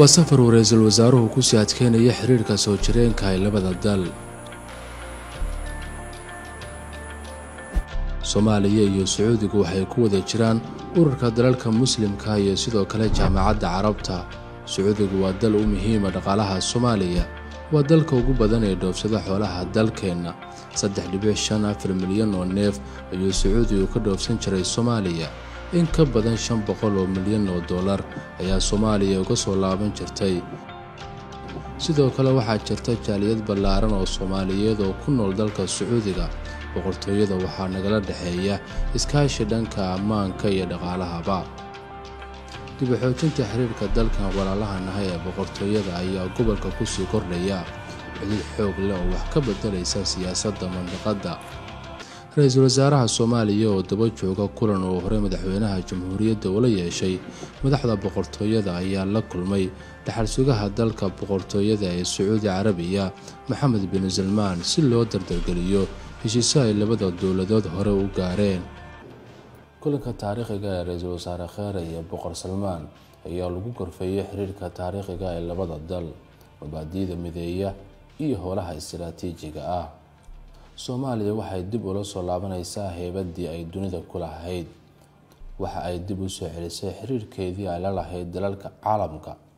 waa safar uu ra-iisul wasaaruhu kusii adkeynaya xiriirka soo jireenka ay labada dal soomaaliya iyo sacuudigu waxay ku wada jiraan ururka dalalka muslimka iyo sidoo kale jaamacadda carabta sacuudigu waa dal u muhiima dhaqaalaha soomaaliya waa dalka ugu badan ee dhoofsada xoolaha dalkeenna saddex dhibic shan afar milyan oo neef ayuu sacuudigu ka dhoofsan jiray soomaaliya in ka badan shan boqol oo milyan oo dollar ayaa soomaaliya uga soo laaban jirtay sidoo kale waxaa jirta jaaliyad ballaaran oo soomaaliyeed oo ku nool dalka sacuudiga boqortooyada waxaa nagala dhexeeya iskaashi dhanka ammaanka iyo dhaqaalahaba dib u xoojinta xiriirka dalkan walaalaha nahay ee boqortooyada ayaa gobolka kusii kordhaya cudud xoog leh oo wax ka bedelaysa siyaasadda mandiqadda ra-iisul wasaaraha soomaaliya oo daba jooga kulan uu horey madaxweynaha jamhuuriyadda ula yeeshay madaxda boqortooyada ayaa la kulmay dhaxal sugaha dalka boqortooyada ee sacuudi carabiya maxamed bin salmaan si loo dardargeliyo heshiise ay labada dowladood hore u gaareen kulanka taariikhiga ee ra-iisul wasaare kheere iyo boqor salmaan ayaa lagu gorfeeyey xiriirka taariikhiga ee labada dal mabaadi'da mideeya iyo howlaha istiraatiijiga ah soomaaliya waxay dib ula soo laabanaysaa heybadii ay dunida ku lahayd waxa ay dib u soo celisay xiriirkeedii ay la lahayd dalalka caalamka